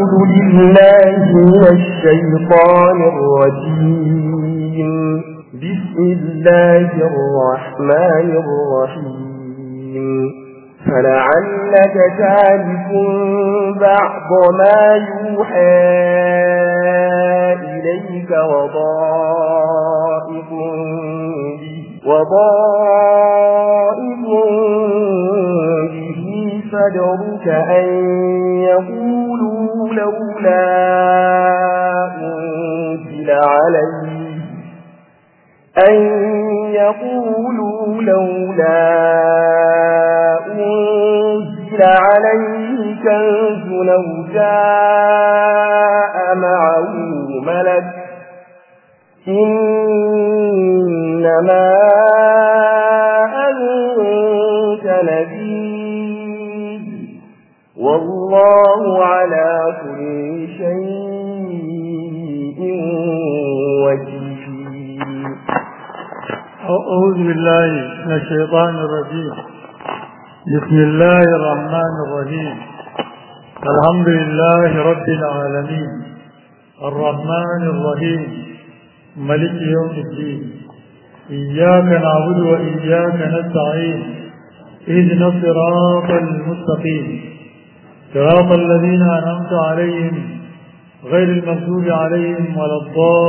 أعوذ بالله من الشيطان الرجيم بسم الله الرحمن الرحيم فلعلك تالف بعض ما يوحى إليك وضائق به وضائق به صدرك أن يقولوا لولا أنزل عليه أن يقولوا لولا أنزل عليه كنز لو جاء معه ملك إنما أنت نبي والله على كل شيء وكيل أعوذ بالله من الشيطان الرجيم بسم الله الرحمن الرحيم الحمد لله رب العالمين الرحمن الرحيم ملك يوم الدين إياك نعبد وإياك نستعين اهدنا الصراط المستقيم صراط الذين أنعمت عليهم غير المغضوب عليهم ولا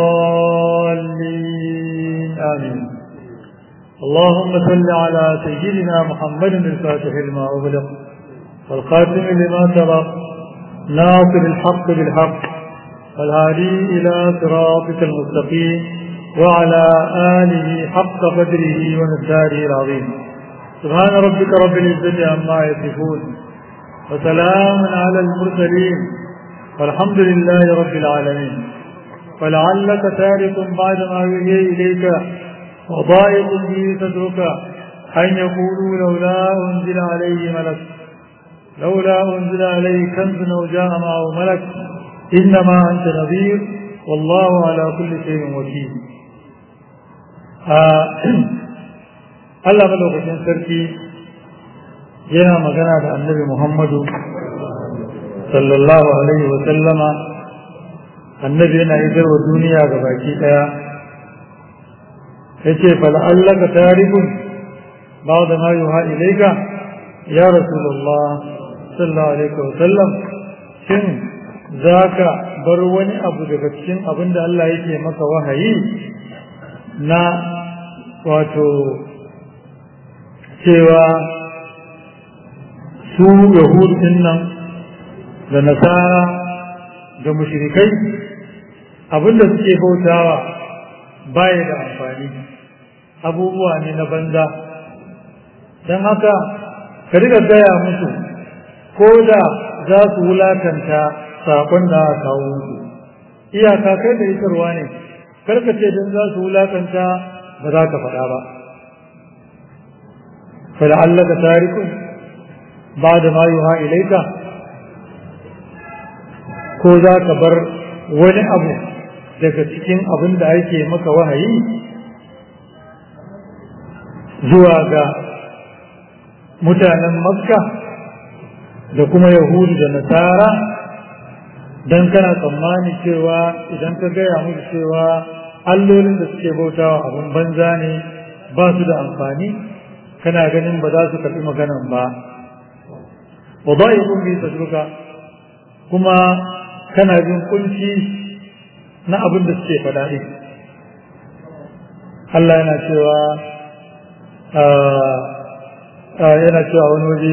الضالين آمين اللهم صل على سيدنا محمد الفاتح لما أغلق والخاتم لما سبق ناصر الحق بالحق والهادي إلى صراطك المستقيم وعلى آله حق قدره ومقداره العظيم سبحان ربك رب العزة عما يصفون وسلام على المرسلين والحمد لله رب العالمين فلعلك تارك بعد ما يوحي إليك وضائق به صدرك أن يقولوا لولا أنزل عليه ملك لولا أنزل عليه كنز أو جاء معه ملك إنما أنت نذير والله على كل شيء وكيل Allah malaukakin sarki yana magana da annabi Muhammadu sallallahu alaihi wa sallama annabi yana idar wa duniya ga baki daya yace fal'allaka tarikun ba'da ma yuha ilayka ya rasulullah sallallahu alaihi wa sallam shin zaka bar wani abu daga cikin abin da Allah yake maka wahayi na wato cewa su yahudin nan da nasara da mushrikai abinda suke bautawa baya da amfani abubuwa ne na banza don haka ka riga gaya musu ko da za su wulakanta sakon da aka kawo musu iyaka kai da isarwa ne karka ce don za su wulakanta ba za ka faɗa ba فلعلك تارك بعد ما يوحى إليك ko za ka bar wani abu daga cikin abin da ake maka wahayi zuwa ga mutanen makka da kuma yahudu da nasara don kana tsammani cewa idan ka gaya musu cewa allolin da suke bautawa abin banza ne ba su da amfani kana ganin ba za su karɓi maganan ba wa ba yi kun bisa duka kuma kana jin kunci na abin da suke faɗa ɗin Allah yana cewa yana cewa wani waje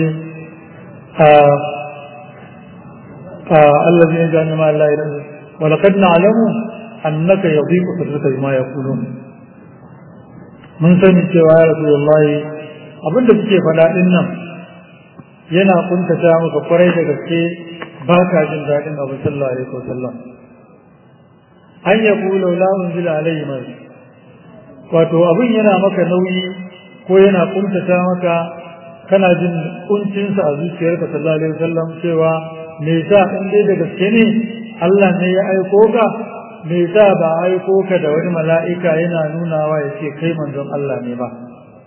Allah zai gani ma Allah idan ولقد نعلم أنك يضيق صدرك بما يقولون mun sani cewa ya rasulullahi abinda suke faɗa ɗin nan yana kuntata maka kwarai da gaske ba ka jin daɗin abu sallallahu alaihi wasallam an ya kula la unzila alaihi mai wato abin yana maka nauyi ko yana kuntata maka kana jin kuncinsa a zuciyarka sallallahu alaihi wasallam cewa me yasa in dai da gaske ne Allah ne ya aiko ka me yasa ba aiko ka da wani mala'ika yana nunawa ya ce kai manzon Allah ne ba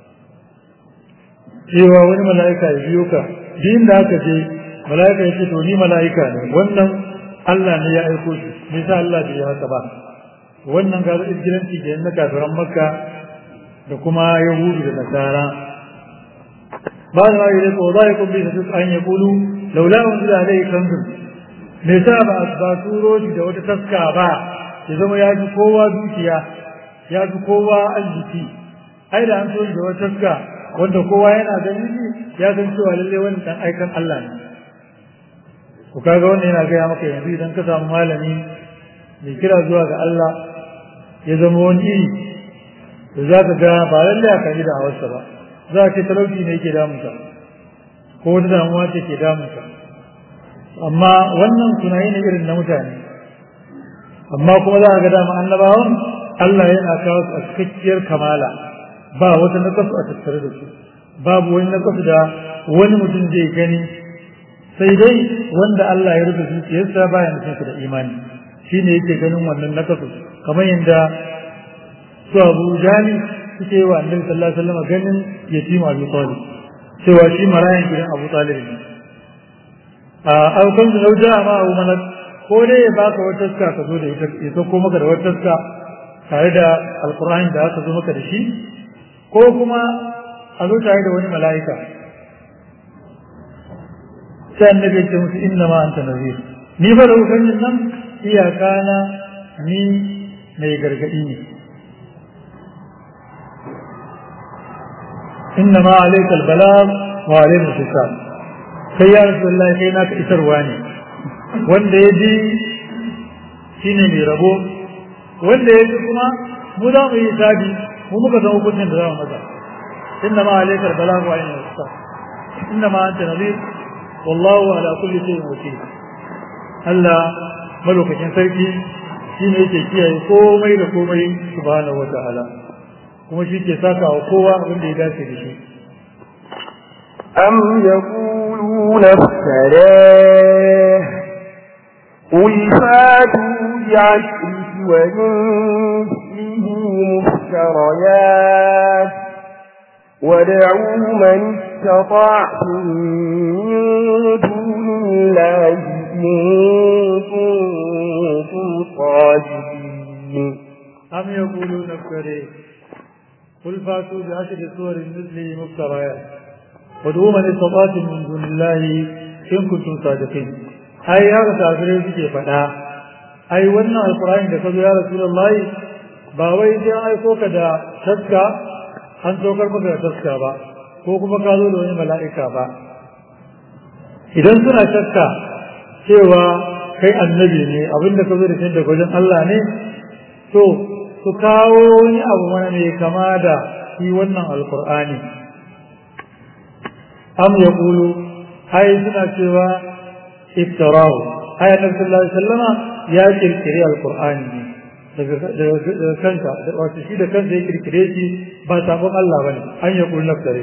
cewa wani mala'ika ya biyo ka biyun da aka je mala'ika ya ce to ni mala'ika ne wannan Allah ne ya aiko shi me yasa Allah bai haka ba wannan ga izgilanci ke na kafiran makka da kuma yahudu da nasara ba da wani da tsoza ya kumbi da su an ya kulu laula wani da alai kanzun me yasa ba ba turo shi da wata taska ba ya zama ya ji kowa dukiya ya ji kowa arziki ai da an so da wata taska wanda kowa yana ganin shi ya san cewa lalle wani dan aikan Allah ne ku kaga wannan yana gaya maka yanzu idan ka samu malami mai kira zuwa ga Allah ya zama wani iri to za ka ga ba lalle ka yi da hawarsa ba za ka ce talauci ne yake damunka ko wata damuwa ce ke damunka amma wannan tunayi ne irin na mutane amma kuma za ka ga dama annabawan Allah yana kawo su a cikakkiyar kamala ba wata nakasu a tattare da su babu wani nakasu da wani mutum zai gani sai dai wanda Allah ya rufe zuciyarsa baya nufin da imani shine yake ganin wannan nakasu kamar yadda su Abu Jali suke wa Annabi sallallahu alaihi wasallam ganin yatim Abu Talib cewa shi marayan gidan Abu Talib ne a aukan da lauja ma Abu Malak ko dai ya baka wata taska ka zo da ita ya sauko maka da wata taska tare da alkur'ani da aka zo maka da shi ko kuma a zo tare da wani mala'ika sai annabi ya ce musu inna ma anta nazir ni fa da hukumin nan iyaka na ni mai gargadi ne inna ma alayka albalagh wa alayna hisab sai ya rasulullahi kai naka isarwa ne wanda ya ji shine mai rabo wanda ya ji kuma mu za mu yi hisabi mu muka san hukuncin da za mu masa inna ma alayka albalagh wa alayna hisab inna ma anta nazir wallahu ala kulli shay'in wakil Allah malaukakin sarki shine yake kiyaye komai da komai subhanahu wataala kuma shi ke saka wa kowa abin da ya dace da shi أم يقولون افتراه قل فاتوا بعشر سور مثله مفتريات ودعوا من استطعتم من دون الله إن كنتم صادقين أم يقولون افتريه قل فاتوا بعشر سور مثله مفتريات ودعوا من استطعتم من دون الله إن كنتم صادقين أي يا رسول suke faɗa ai wannan alqur'ani da kazo ya rasulullahi ba wai sai an aiko ka da taska an saukar maka da taska ba ko kuma ka zo da wani mala'ika ba idan suna shakka cewa kai annabi ne abinda ka zo da shi daga wajen Allah ne to su kawo wani abu mana mai kama da shi wannan alkur'ani am ya kulu ai suna cewa iftarahu ai annabi sallallahu alaihi wasallama ya kirkire alkur'ani ne daga kanka wato shi da kansa ya kirkire shi ba sabon Allah bane an ya kulu naftare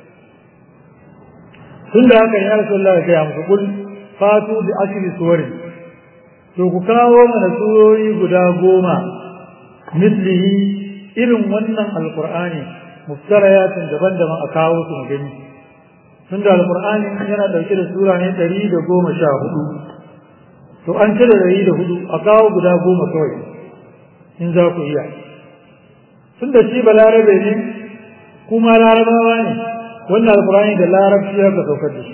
tun da haka ya rasulullah ya gaya musu kul fatu bi ashri suwari to ku kawo mana surori guda goma mislihi irin wannan alqur'ani muftarayatin daban-daban a kawo su mu gani tun da alqur'ani yana dauke da sura ne ɗari da goma sha hudu to an cire ɗari da hudu a kawo guda goma kawai in za ku iya tun da shi balarabe ne kuma larabawa ne wannan alkurani da larabci ya ka saukar da shi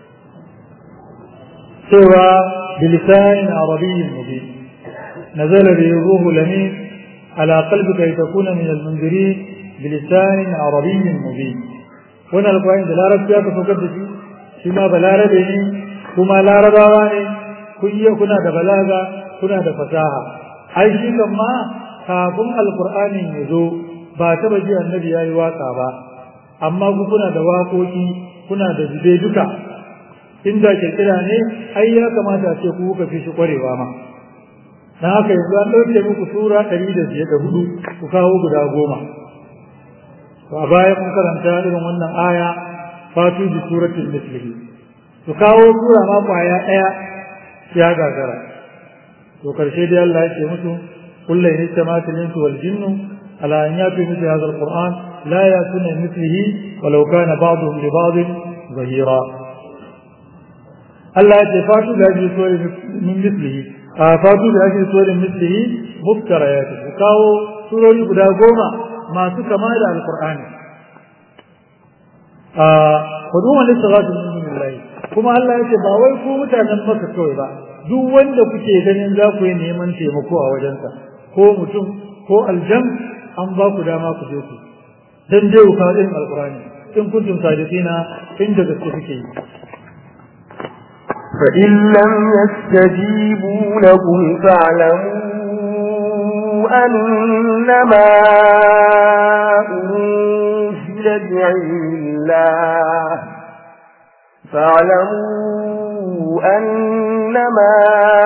cewa bilisanin arabiyyin mubin nazala bi ruhu lamin ala qalbika litakuna min almunzirin bilisanin arabiyyin mubin wannan alkurani da larabci ya ka saukar da shi shi ma balarabe ne kuma larabawa ne kun iya kuna da balaga kuna da fasaha ai shi kan ma kafin alkur'anin ya zo ba taba ji annabi ya yi waka ba amma ku kuna da waƙoƙi kuna da zube duka inda kirkira ne ai ya kamata a ce ku kuka fi shi ƙwarewa ma na haka yanzu an ɗauke muku sura ɗari da biyar da hudu ku kawo guda goma to a baya mun karanta irin wannan aya fatu bi suratul mislihi to kawo sura ma kwaya ɗaya ya gagara to karshe dai Allah ya ce musu kullu in istamatil insu wal jinnu ala an yatu mithli hadha alquran لا يأتون مثله ولو كان بعضهم لبعض ظهيرا Allah ya ce fatu da ake sori min mislihi a fatu da ake sori mislihi muftara ya ce kawo surori guda goma masu kama da alqur'ani a hudu wani salatu min lillahi kuma Allah ya ce ba wai ku mutanen maka kawai ba duk wanda kuke ganin za ku yi neman taimako a wajensa ko mutum ko aljan an ba ku dama ku je ku dan dai ku kawo irin alqur'ani in kuntum sadiqina inda gaske kuke yi فإن لم يستجيبوا لكم فاعلموا أنما أنزل بعلم الله فاعلموا أنما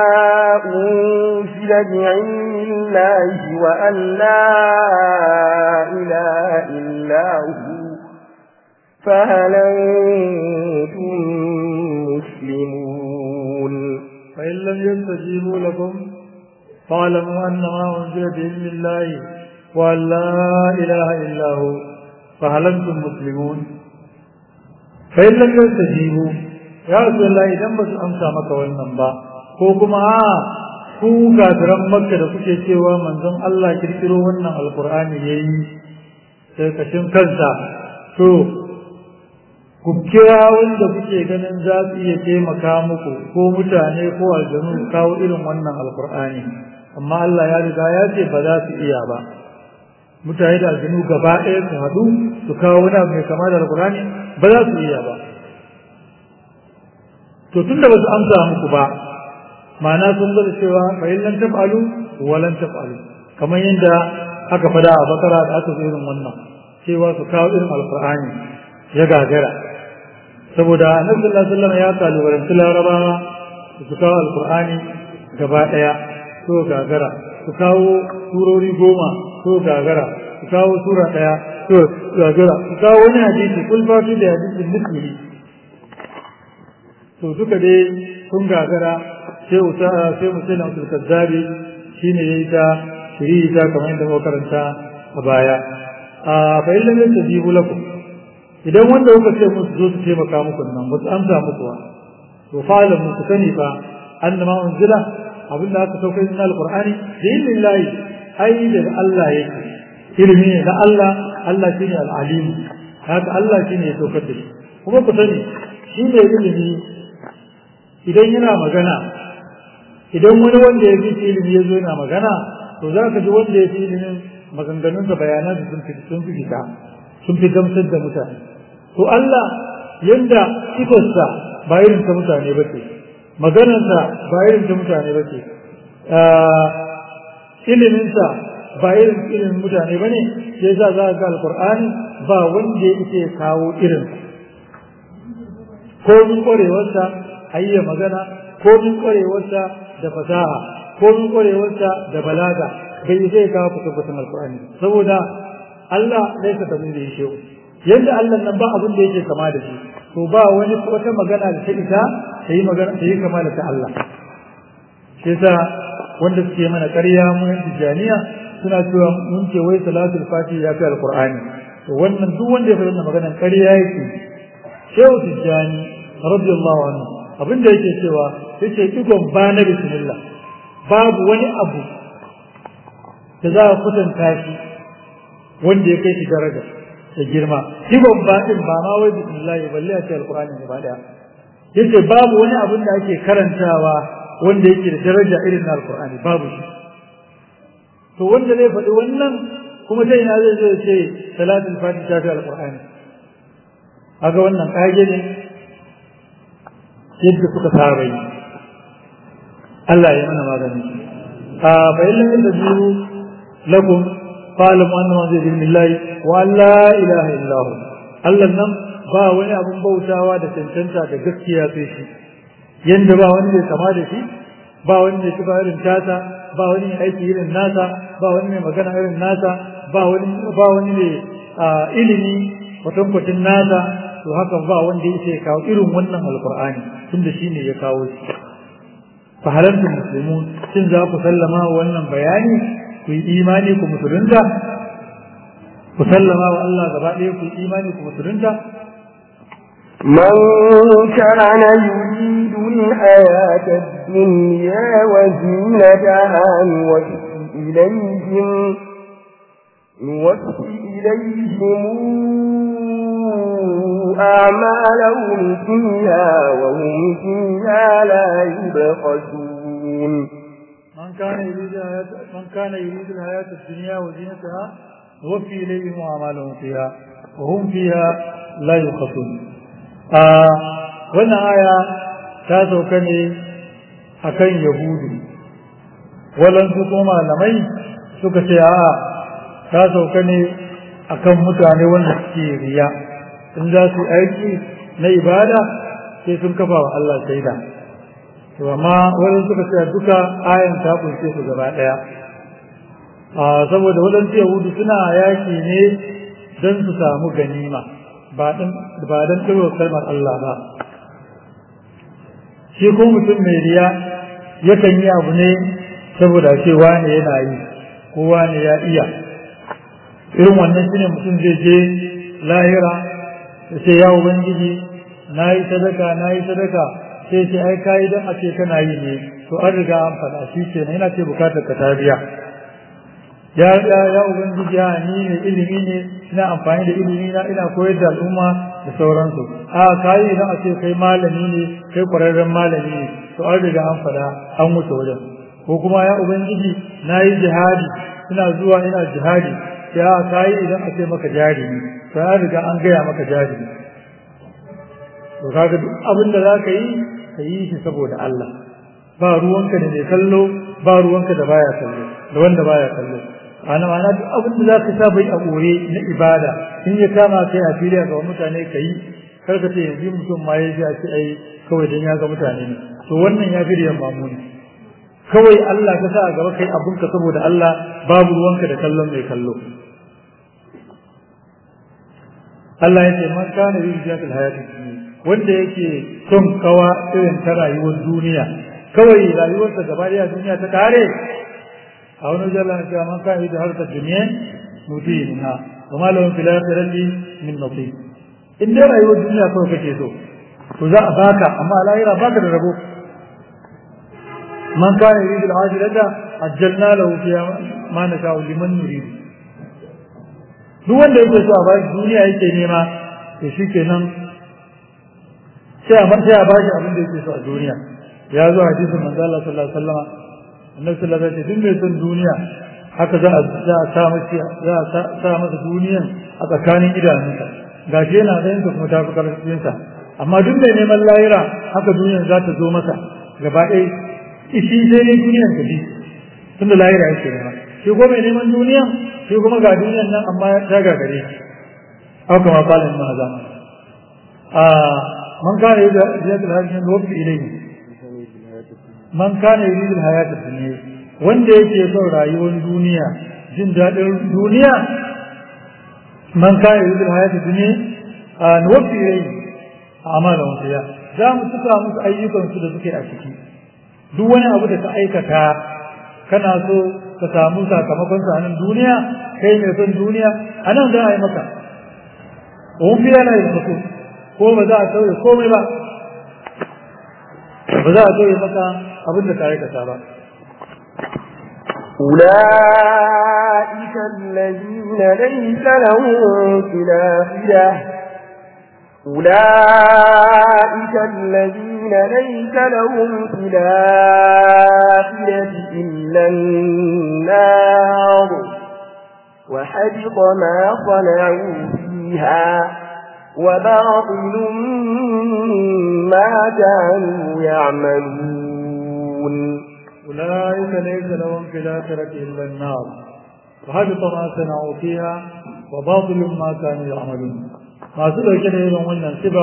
أنزل بعلم الله وأن لا إله إلا هو فهل أنتم مسلمون فإن لم يستجيبوا لكم فاعلموا أنما أنزل بعلم الله وأن لا إله إلا هو فهل أنتم مسلمون فإن لم يستجيبوا يا رسول الله إذا بس أمسى مكة والنبا كوكما ku kafiran makka da kuke cewa manzon Allah kirkiro wannan alkur'ani yayi sai kashin kansa to ku kira wanda kuke ganin za su iya taimaka muku ko mutane ko aljanu kawo irin wannan alkur'ani amma Allah ya riga ya ce ba za su iya ba mutane da aljanu gaba ɗaya su haɗu su kawo wani abu mai kama da alkur'ani ba za su iya ba to tun da ba su amsa muku ba ma'ana sun gwada cewa fa in lam taf'alu wa lam taf'alu kamar yadda aka fada a bakara da aka zo irin wannan cewa su kawo irin alkur'ani ya gagara saboda annabi sallallahu alaihi wasallam ya kalubalanci larabawa su kawo alqur'ani gaba daya to gagara su kawo surori goma to gagara su kawo sura daya to gagara su kawo wani hadisi kul fatu da hadisin misli to duka dai sun gagara sai usa sai musaina usul kazzabi shine yayi ta shiri ta kamar yadda muka karanta a baya a fa illam yastajibu lakum idan wanda kuka ce musu zo su taimaka muku nan ba su amsa muku ba to fa'alam ku sani fa annama unzila abin da aka sauka cikin alqur'ani da lillahi ai da Allah yake ilimi ne na Allah Allah shine al-alim haka Allah shine ya saukar da shi kuma ku sani shi ne ilimi idan yana magana idan wani wanda ya fi ilimi ya zo yana magana to za ka ji wanda ya fi ilimin maganganunsa bayanansa sun fi sun fi fita sun fi gamsar da mutane to Allah yanda sifarsa ba irin ta mutane ba ce maganarsa ba irin ta mutane ba ce iliminsa ba irin ilimin mutane ba ne sai za za ga alkur'ani ba wanda ya ce kawo irin komin ƙwarewarsa hayya magana komin ƙwarewarsa da fasaha komin ƙwarewarsa da balaga bai zai kawo kusurkusun alkur'ani saboda Allah zai ka tafi da yake yadda Allah nan ba abin da yake kama da shi to ba wani wata magana da ta ita ta yi magana ta yi kama da ta Allah shi yasa wanda suke mana ƙarya mun tijaniya suna cewa mun ce wai salatul fati ya fi alqur'ani to wannan duk wanda ya faɗi wannan maganar ƙarya yake shehu tijani radiyallahu anhu abin da yake cewa yace digon ba na bismillah babu wani abu da za a kwatanta shi wanda ya kai shi daraja da girma digon ba din ba ma wai bismillah balle a ce alqur'ani gaba daya yace babu wani abin da ake karantawa wanda yake da daraja irin na alqur'ani babu shi to wanda zai faɗi wannan kuma sai ina zai zo ce salatul fatiha ta alqur'ani aga wannan kage ne yadda suka saba yi Allah ya mana magani a bayan da biyu lakum fa'lamu annama zai bin lillahi wa la ilaha illa hu Allah nan ba wani abun bautawa da cancanta da gaskiya sai shi yanda ba wani mai kama da shi ba wani mai kifa irin tata ba wani mai aiki irin nasa ba wani mai magana irin nasa ba wani ba wani mai ilimi kwatankwacin nasa to haka ba wanda yake kawo irin wannan alqur'ani tunda shine ya kawo shi fa halantum muslimun shin za ku sallama wannan bayani ku yi imani ku musulunta ku sallama wa Allah gaba ɗaya ku yi imani ku musulunta من كان يريد الحياة الدنيا وزينتها نوفي إليهم نوفي إليهم أعمالهم فيها وهم فيها لا يبخسون من كان يريد الحياة من كان يريد الحياة الدنيا وزينتها نوفي إليهم أعمالهم فيها وهم فيها لا يبخسون آه وانا آية تاسو كان akan yahudu walansu kuma malamai suka ce a ta sauka ne akan mutane wanda suke riya in za su aiki na ibada sai sun kafa wa Allah shaida to amma wani suka ce duka ayan ta kunshe su gaba daya a saboda wadansu yahudu suna yaki ne don su samu ganima ba dan ba dan kalmar Allah ba shi ko mutum mai riya yakan yi abu ne saboda ce wane yana yi ko wane ya iya irin wannan shine mutum zai je lahira ya ce ya ubangiji na yi sadaka na yi sadaka sai ce ai kayi don a ce kana yi ne to an riga an faɗa shi ce na yana ce bukatar ka ta biya ya ya ya ubangiji ya ni ne ilimi ne ina amfani da ilimi na ina koyar da al'umma da sauransu a kayi idan a ce kai malami ne kai kwararren malami ne to an riga an faɗa an wuce wajen ko kuma ya ubangiji na yi jihadi ina zuwa ina jihadi ya kayi idan a ce maka jari ne to an riga an gaya maka jari ne to kaga duk abin da za ka yi ka yi shi saboda Allah ba ruwanka da mai kallo ba ruwanka da baya kallo da wanda baya kallo ana ma'ana duk abin da za ka sa bai a ɓore na ibada in ya kama kai a fili ga mutane ka yi kar ka ce yanzu mutum ma ya ji a ce ai kawai dan ya ga mutane ne to wannan ya fi riyan mamuni kawai Allah ka sa a gaba kai abinka saboda Allah babu ruwanka da kallon mai kallo Allah ya ce man kana yin jiyatul hayati wanda yake son kawa irin ta rayuwar duniya kawai rayuwarsa gaba daya duniya ta kare a wani jalla na cewa man kana yin harkar duniya muti minha wa ma lahum fil akhirati min nasib in dai rayuwar duniya kawai kake so to za a baka amma lahira baka da rabo من كان يريد العاجلة عجلنا له فيها ما نشاء لمن نريد duk wanda yake so a bashi duniya yake nema to shi kenan sai a sai a bashi abin da yake so a duniya ya zo hadisin manzo Allah sallallahu alaihi wasallam annabi sallallahu alaihi wasallam duk mai son duniya haka za a za a sa masa za a sa masa duniyan a tsakanin idanunsa gashi yana ganin ta kuma ta fi karfin sa amma duk mai neman lahira haka duniyan za ta zo masa gaba ɗaya shi sai ne duniyan ta bi tunda lahira yake nema shi ko mai neman duniya shi kuma ga duniyan nan amma ta gagare shi hau kama kalin maza a man kana yi da ziyatul hajjin wafi ilayhi man kana yi da hayata duniya wanda yake son rayuwar duniya jin daɗin duniya man kana yi da hayata duniya a wafi ilayhi a amala wasu ya za mu suka musu ayyukansu da suke a ciki duk wani abu da ka aikata kana so ka samu sakamakon sa nan duniya kai mai son duniya a nan za a yi maka wani fiye na yin mutu ko ba za a sauye komai ba ba za a sauye maka abin da ka aikata ba أولئك الذين ليس لهم في الآخرة أولئك الذين ليس لهم في الآخرة إلا النار وحبط ما صنعوا فيها وباطل ما كانوا يعملون أولئك ليس لهم في الآخرة إلا النار وحبط ما صنعوا فيها وباطل ما كانوا يعملون masu ɗauke da irin wannan siba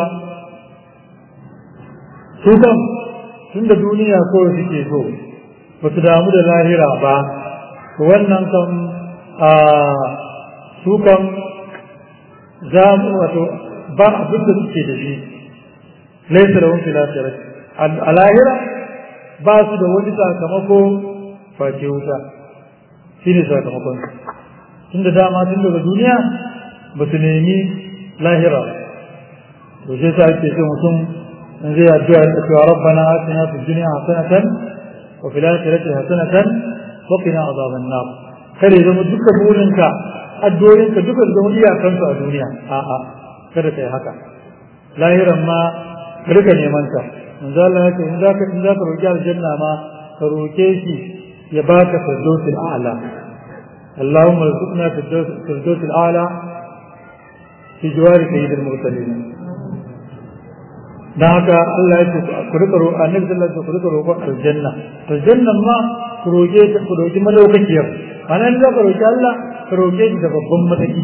su kan tun da duniya kawai suke so ba su damu da lahira ba to wannan kan a su kan za mu wato ba abin da suke da shi laisa da wani lahira a lahira ba su da wani sakamako face wuta shi ne sakamakon tun da dama tun daga duniya ba su nemi lahira to sai sa ake ce mutum in zai addu'a da cewa rabbana atina fid dunya hasanatan wa fil akhirati hasanatan wa qina adhaban nar kare zama duka burinka addu'o'inka duka zama iyakansu a duniya a'a kada kai haka lahiran ma ka rika neman ta manzo Allah ya ce in zaka in zaka roki aljanna ma ka roke shi ya baka firdausul a'la اللهم ارزقنا في الفردوس الاعلى في جوار سيد المرسلين dan haka Allah ya ce ku rika roƙo annabi sallallahu alaihi wasallam ku rika roƙon aljanna aljannan ma ku roƙe ta ku roƙi madaukakiyar anan za ka roƙi Allah ka roƙe shi da babban mataki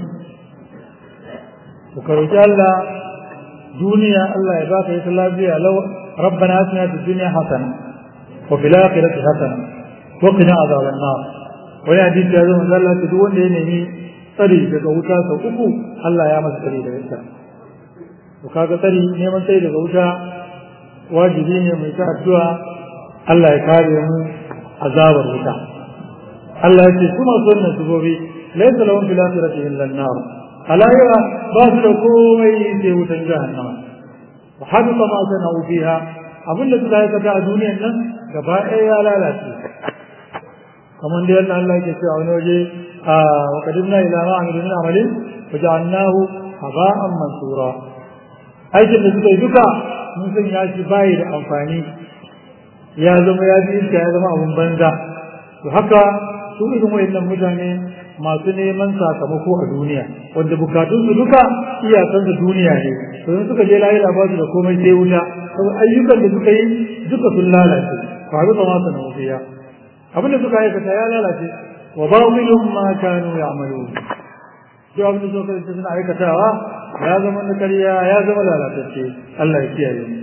ku ka roƙi Allah duniya Allah ya baka ita lafiya law rabbana atina fid dunya hasana wa fil akhirati hasana wa qina adhaban nar wani hadisi ya zama Allah ta duk wanda ya nemi tsari daga wuta sau uku Allah ya masa tsari daga ita to kaga tsari neman tsari daga wuta wajibi ne mai ta addu'a Allah ya kare mu azabar wuta Allah ya ce su masu wannan subobi laysa lahum fil akhirati illa an-nar alayra ba su da komai sai wutan jahannama wa habita ma sana'u fiha abinda suka aikata a duniyan nan gaba ɗaya ya lalace kamar da yadda Allah yake cewa wani waje a wakadimna ila ma amilu min amalin wa ja'alnahu haba'an mansura aikin da suka yi duka mun san ya shi bayi da amfani ya zama ya ji iska ya zama abun banza to haka su irin wayannan mutane masu neman sakamako a duniya wanda bukatun su duka iyakan su duniya ne to in suka je lahira ba su da komai sai wuta saboda ayyukan da suka yi duka sun lalace faru ba ma sanan fiya abinda suka aikata ya lalace wa batilun ma kanu ya'malun duk abin da suka yi suna aikatawa ya zama na ƙarya ya zama lalatacce Allah ya kiyaye mu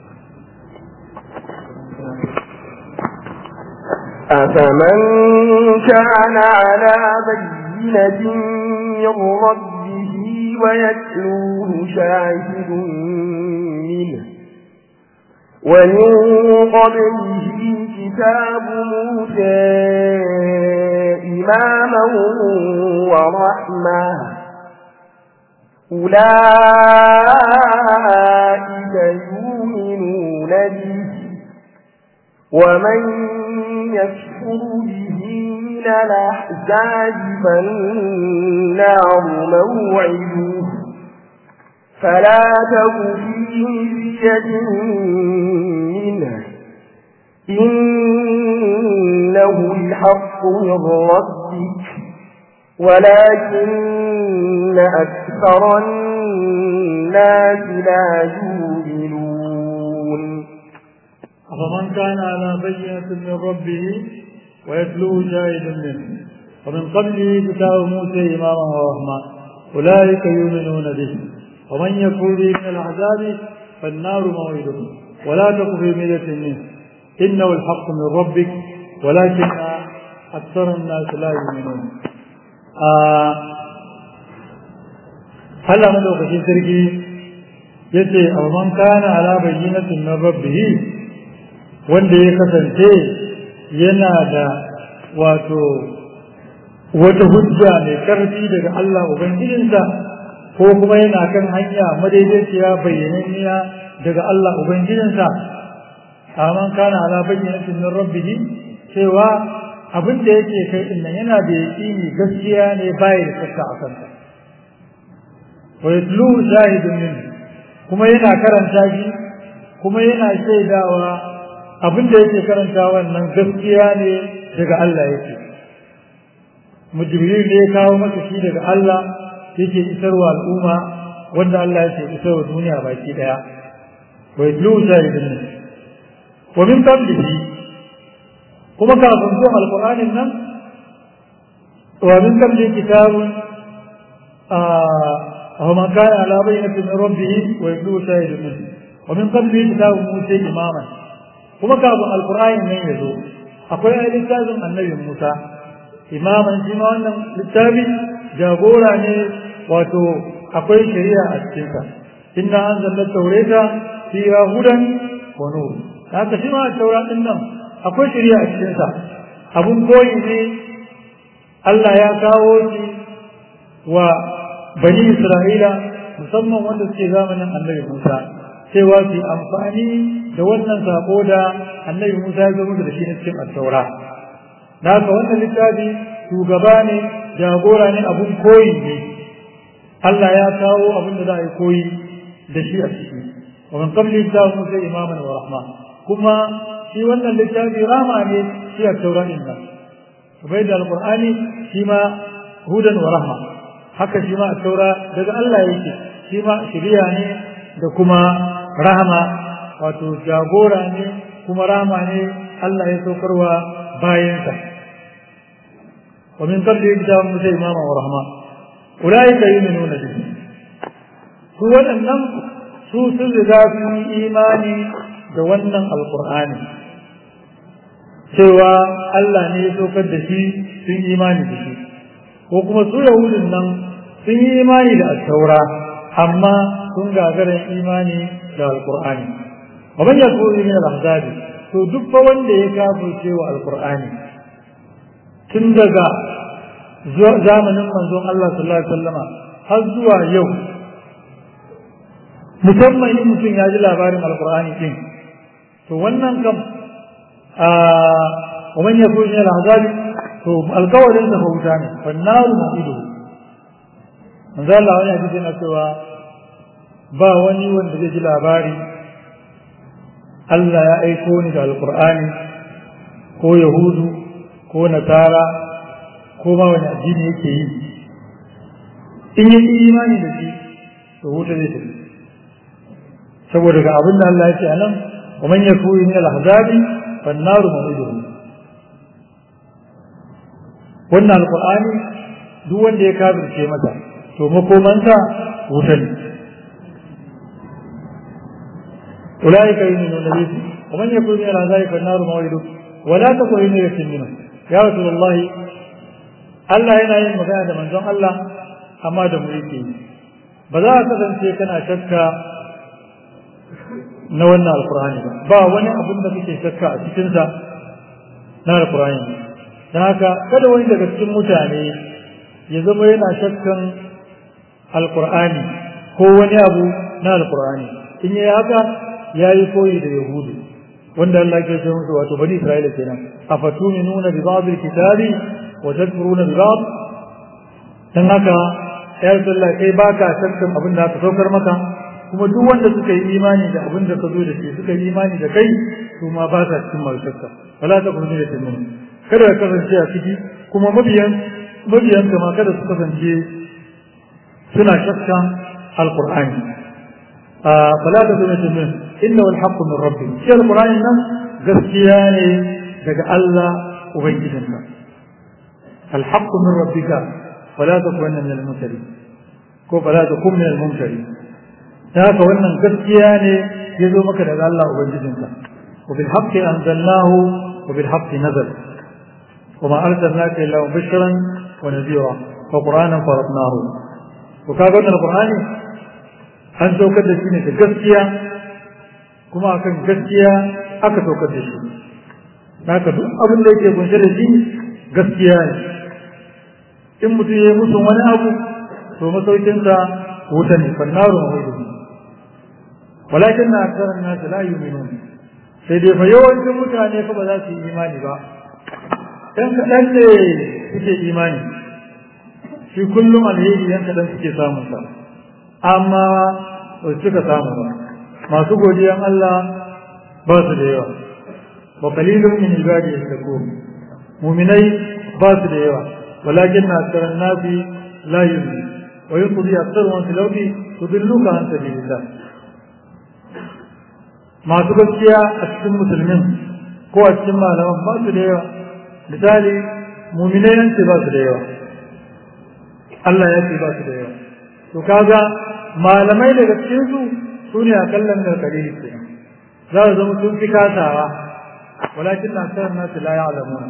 أفمن كان على بينة من ربه ويتلوه شاهد منه ومن قبله كتاب موسى إماما ورحمة أولئك يؤمنون به ومن يكفر به من الأحزاب فالنار موعده فلا تك في مرية منه إنه الحق من ربك ولكن أكثر الناس لا يؤمنون أفمن كان على بينة من ربه ويتلوه شاهد منه ومن قبله كتاب موسى إماما ورحمة أولئك يؤمنون به ومن يكفر به من العذاب فالنار موعده ولا تك في ملة منه إنه الحق من ربك ولكن أكثر الناس لا يؤمنون آه هل أمد وقتين تركي يتي أو من كان على بينة من ربه wanda ya kasance yana da wato wata hujja mai karfi daga Allah Ubangijinsa ko kuma yana kan hanya madaidaiciya bayyananniya daga Allah Ubangijinsa aman kana ala bayyanatin min rabbih cewa abin da yake kai din nan yana da yaqini gaskiya ne bai da shakka a kansa wa yatlu shahidun min kuma yana karanta shi kuma yana shaidawa abin da yake karanta wannan gaskiya ne daga Allah yake mujibril ne ya kawo masa shi daga Allah yake isarwa al'umma wanda Allah yake isarwa duniya baki daya wa yatlu shahidun min wa min qablihi kuma kafin zuwa alqur'anin nan wa min qablihi kitabun a man kana ala bayyinatin min rabbih wa yatlu shahidun min wa min qablihi kitabun musa imaman kuma kafin alkur'ani nan ya zo akwai ai littafin annabi musa imaman shi ma wannan littafi jagora ne wato akwai shari'a a cikinsa inna anzalna tawrata fiha hudan wa nur haka shi ma taura din nan akwai shari'a a cikinsa abun koyi ne Allah ya kawo shi wa bani Isra'ila musamman wanda suke zamanin annabi Musa cewa su amfani da wannan sako da annabi Musa ya zo musu da shi na cikin attaura da haka wannan littafi shugaba ne jagora ne abun koyi ne Allah ya kawo abin da za a yi koyi da shi a ciki wa min qabli ta Musa imaman wa rahma kuma shi wannan littafi rama ne shi attaura din nan bai da alqur'ani shi ma hudan wa rahma haka shi ma attaura daga Allah yake shi ma shiriya ne da kuma rahama wato jagora ne kuma rahama ne Allah ya saukarwa bayansa wa min qabli kitabun musa imama wa rahma ulaika yu'minuna bihi su waɗannan su sun riga sun yi imani da wannan alqur'ani cewa Allah ne ya saukar da shi sun yi imani da shi ko kuma su yahudun nan sun yi imani da attaura amma sun gagarin imani da alkur'ani wa man yakunu min al-ahzabi to duk fa wanda ya kafirce wa alkur'ani tun daga zamanin manzon Allah sallallahu alaihi wasallama har zuwa yau musamman in mutum ya ji labarin alkur'ani din to wannan kam a wa man yakunu min al-ahzabi to alkawarin da bauta ne fannaru ma'idu manzo Allah wani hadisi yana cewa ba wani wanda zai ji labari Allah ya aiko ni da alkur'ani ko yahudu ko nasara ko ma wani addini yake yi in yi imani da shi to wuta zai tafi saboda ga abin da Allah ya ce a nan wa man yakuni min al-ahzabi fan naru mawiduhu wannan alkur'ani duk wanda ya kafirce mata to makomansa wuta ne أولئك يؤمنون به ومن يكون من العذاب فالنار موعده ولا تكن مرية منه يا رسول الله Allah yana yin magana da manzon Allah amma da mu yake yi ba za ka kasance kana shakka na wannan alkur'ani ba ba wani abin da kake shakka a cikinsa na alkur'ani don haka kada wani daga cikin mutane ya zama yana shakkan alkur'ani ko wani abu na alkur'ani in yi haka ya yi koyi da yahudu wanda Allah ke ce musu wato bani isra'ila kenan afatuminuna bi ba'd al-kitabi wa tadfuruna bi ba'd dan haka ya Allah kai baka shakkan abin da aka saukar maka kuma duk wanda suka yi imani da abin da ka zo da shi suka yi imani da kai su ma ba sa cikin masu shakka wala ta kuma da tunan kada ka kasance a ciki kuma mabiyan mabiyan ma kada su kasance suna shakkan alqur'ani فلا تكونوا من إنه الحق من ربك شيء القرآن الناس قسياني دقى الله وبيجنك الحق من ربك فلا تكون من الممترين فلا تكون من الممترين هذا وأن قسياني يزومك دقى الله وبيجنك وبالحق أنزلناه وبالحق نزل وما أرسلناك إلا مبشرا ونذيرا وقرآنا فرضناه وكذا القرآن an saukar da shi ne da gaskiya kuma akan gaskiya aka saukar da shi haka duk abin da yake kunshe da shi gaskiya ne in mutum ya yi musu wani abu to masaukinsa wuta ne fannaru ma hudu walakin na aksarar nasu la yu'minun sai dai fa yawancin mutane fa ba za su yi imani ba ɗan kaɗan ne suke imani shi kullum alheri yan kaɗan suke samun sa amma ba suka samu ba masu godiyan Allah ba su da yawa wa qalilun min ibadi yashkurun mu'minai ba su da yawa walakin aktharun nasi la yu'minu wa yuqdi aktharuhum fil ardi tudilluka an sabilillah masu gaskiya a cikin musulmin ko a cikin malaman ba su da yawa misali mu'minai nan ce ba su da yawa Allah ya ce ba su da yawa to kaga malamai daga cikin su su ne a kallon da kare ke za su zama sun fi kasawa walakin na san nasu la ya'lamuna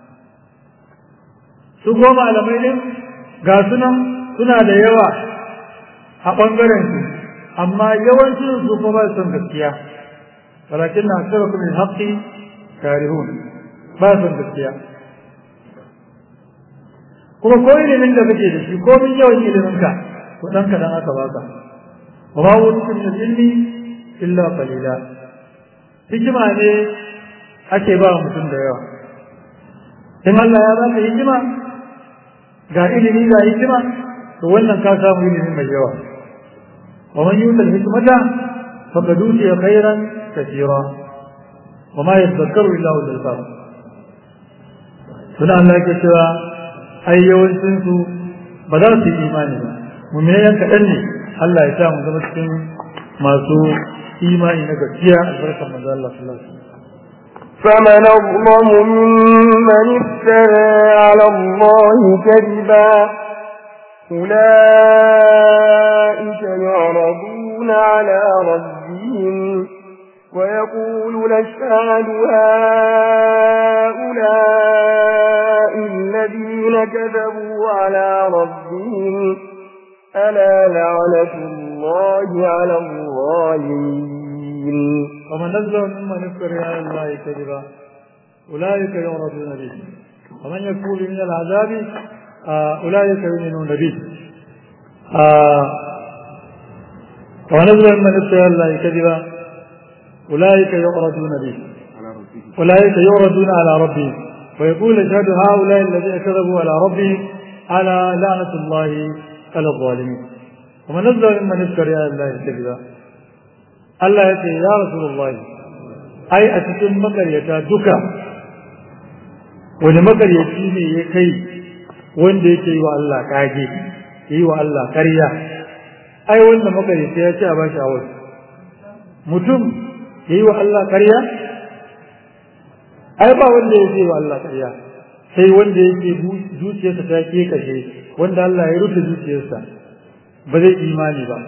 su ko malamai ne ga sunan suna da yawa a bangaren su amma yawancin su ko ba su son gaskiya walakin na san kuma haqqi karihun ba su gaskiya kuma ko ilimin da kake da shi ko min yawan ilimin ka to dan kadan aka baka wa ma wutu min ilmi illa qalila hikima ne ake ba mutum da yawa in Allah ya baka hikima ga ilimi ga hikima to wannan ka samu ilimi mai yawa wa man yuta hikmata faqad utiya khairan katira wa ma yadhakkaru illa ulul albab suna Allah ke cewa ai yawancin su ba za su yi imani ba mu'minan kaɗan ne Allah ya sa mu zama cikin masu imani na gaskiya albarkar manzo Allah sallallahu alaihi wasallam فمن أظلم ممن افترى على الله كذبا أولئك يعرضون على ربهم ويقول نشهد هؤلاء الذين كذبوا على ربهم ألا لعنة الله على الظالمين ومن نزل ممن افترى على الله كذبا أولئك يعرضون به ومن يكون من العذاب آه أولئك يؤمنون به آه ونزل من افترى على الله كذبا أولئك يعرضون به أولئك يعرضون على ربهم ويقول اشهد هؤلاء الذين كذبوا على ربهم على لعنة الله على الظالمين ومن نزل ممن افترى على الله كذبا Allah ya ce ya Rasulullahi ai a cikin makaryata duka wani makaryaci ne ya kai wanda yake yi wa Allah kage yi wa Allah karya ai wanda makaryaci ya ce a bashi a wasu mutum ya yi wa Allah karya ai ba wanda ya ce wa Allah karya sai wanda yake zuciyarsa ta ke kashe wanda Allah ya rufe zuciyarsa ba zai imani ba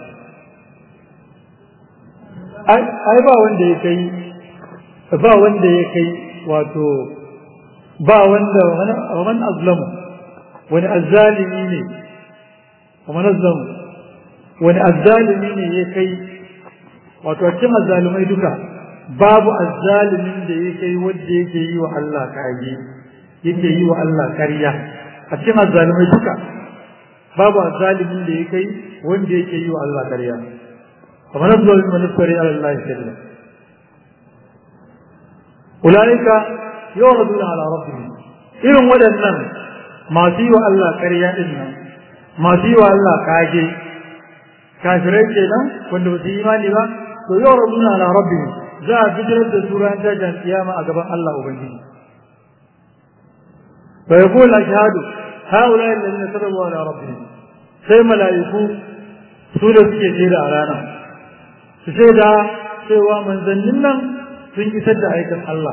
ai ba wanda ya kai ba wanda ya kai wato ba wanda wani azlamu wani azzalimi ne wani azlamu wani azzalimi ne ya kai wato a cikin azzalimai duka babu azzalimin da ya kai wanda yake yi wa Allah kage yake yi wa Allah karya a cikin azzalimai duka babu azzalimin da ya kai wanda yake yi wa Allah karya ومن أظلم ممن افتري على الله كذبا أولئك يعرضون على ربهم إذن ودنن ما سوى الله كريا إذن ما سوى الله كاجي kafirai kenan wanda ba su yi imani ba to yau rabuna ala rabbi za a fitar da su ran tashin kiyama a gaban Allah ubangiji fa yaqul ashhadu haula alladhina kadabu ala rabbihim sai malaiku su da suke jira a ranar su ce da cewa manzannin nan sun isar da aikin Allah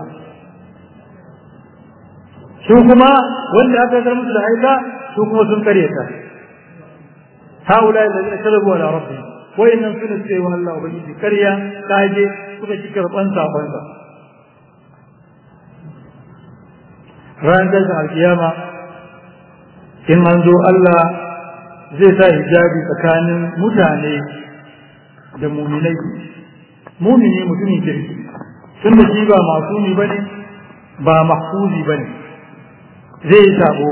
su kuma wanda aka kar musu da aika su kuma sun kare ta haula da zai kalabu ala rabbi wayannan sun ce wa Allah ubangiji kariya kaje suka ci karban sakon sa ran da alkiyama in an zo Allah zai sa hijabi tsakanin mutane da muminai mumini mutumin kirki tun da shi ba masumi ba ne ba mahfuzi ba ne zai yi sabo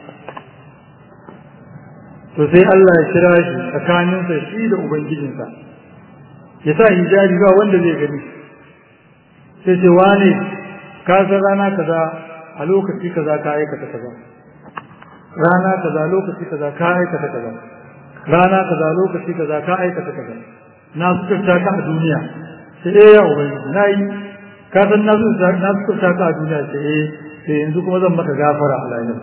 to sai Allah ya kira shi tsakaninsa shi da ubangijinsa ya sa hijabi ba wanda zai gani sai ce wane ka san rana kaza a lokaci kaza ka aikata kaza rana kaza lokaci kaza ka aikata kaza rana kaza lokaci kaza ka aikata kaza na suturta ka a duniya sai eh ya ubangiji na yi ka san na suturta ka a duniya sai eh sai yanzu kuma zan maka gafara a lahira